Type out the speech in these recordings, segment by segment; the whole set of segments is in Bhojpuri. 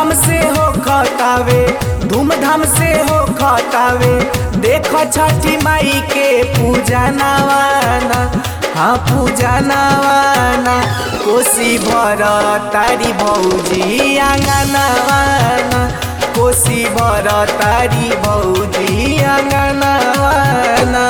धूमधाम से हो खतावे धूमधाम से हो खतावे देख छठी माई के पूजा नवाना हाँ पूजा नवाना कोसी भर तारी भौजी आंगनवाना कोसी भर तारी भौजी आंगनवाना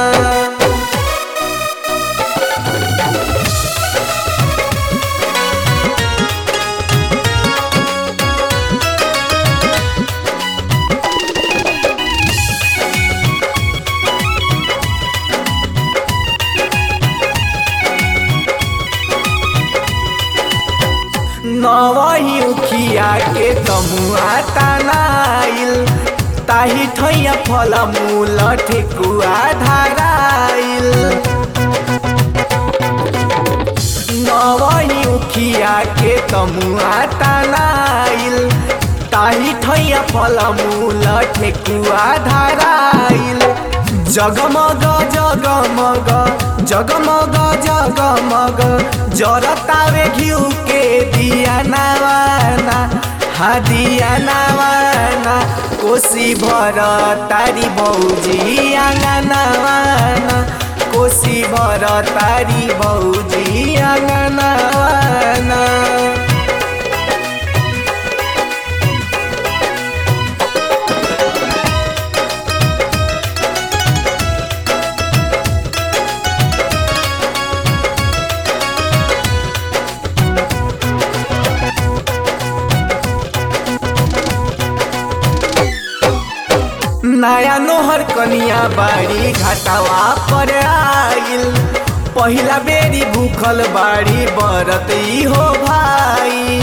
नवही उखिया के तमुआ तनाइल ताही ठैया फल मूल ठेकुआ धाराइल नवही उखिया के तमुआ तनाइल ताही ठैया फल मूल ठेकुआ धाराइल जगमग जगमग जगमग जगमग जरतावे घिउ के दिया नवाना हा दिया नवाना कोसी भर तारी भौजी आंगनवाना कोसी भर तारी भौजी आंगनवाना नया नोहर कनिया बाड़ी घाटावा पर आइल पहिला बेरी भूखल बाड़ी बरत ई हो भाई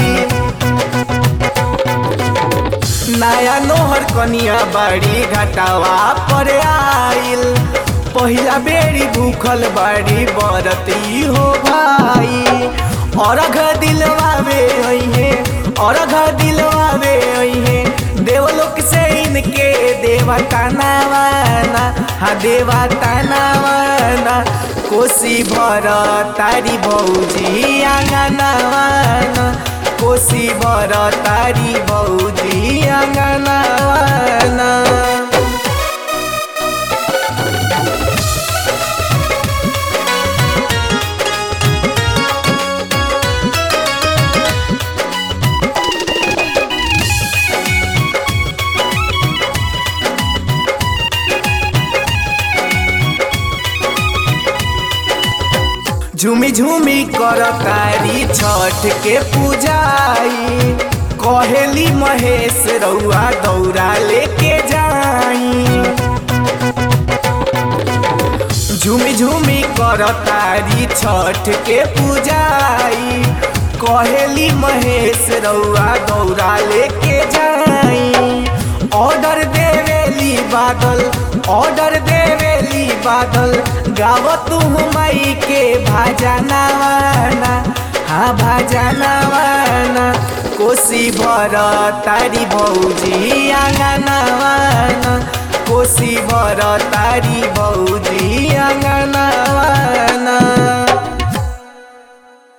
नया नोहर कनिया बाड़ी घाटावा पर आइल पहिला बेरी भूखल बाड़ी बरत ई हो भाई अरघ दिलवावे अइहे अरघ दिलवावे अइहे देवलोक से इनके देवता नवाना हा देवता नवाना कोसी भर तारी भौजी आंगनवाना कोसी भर तारी भौजी आंगनवाना झूमी झूमी कर तारी छठ के पूजाई कहेली महेश रउआ दौरा लेके जाई झूमी झूमी कर तारी छठ के पूजाई कहेली महेश रउआ दौरा लेके जाई ऑर्डर देवेली बादल ऑर्डर देवेली बादल गाव तू माई के भाजा नवाना हाँ भाजा नवाना कोसी भर तारी भौजी आंगनवाना कोसी भर तारी भौजी आंगनवाना